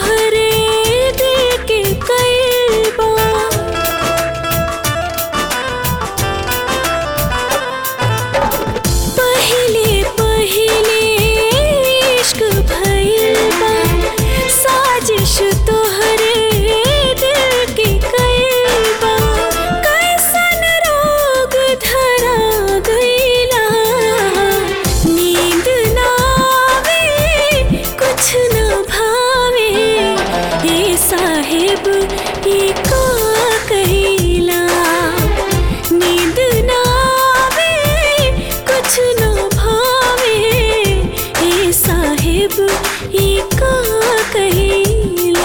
तोहरे दिल के कई बार पहिले पहिले इश्क भइल बा साजिश तोहरे दिल के कइल बा कैसन रोग धरा गइला नींद ना आवे कुछ न भावे ए साहेब ई का कहिला नींद ना आवे कुछ न भावे ए साहेब ई का कहिला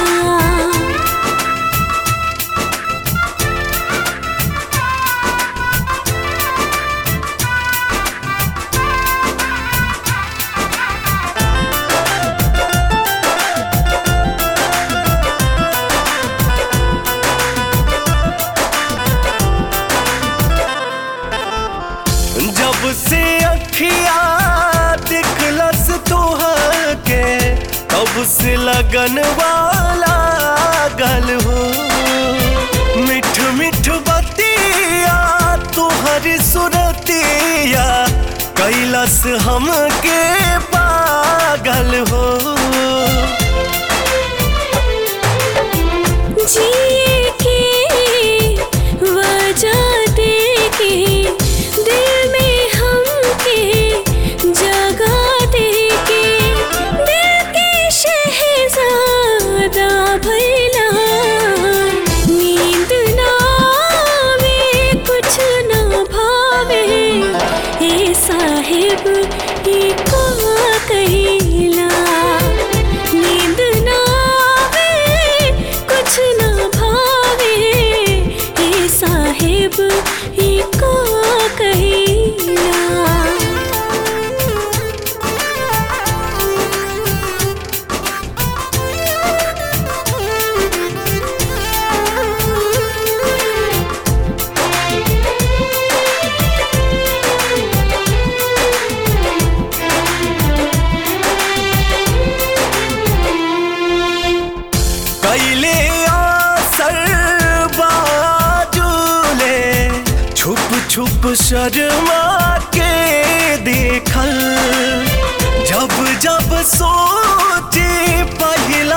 जब से अखिया दिखलस तोहर के तब से लगन वाला गल हो मिठ मिठ बतिया तोहर सुरतिया कैलस हमके पागल हो जिए के वजह दे के दिल में हमके जगह दे के दिल के शहजादा भइला नींद ना आवे कुछ न भावे ए साहेब ई का कहिला नींद ना आवे कुछ न भावे ए साहेब ई का कहिला कैले आसर बाजूले छुप छुप शर्मा के देखल जब जब सोचे पहला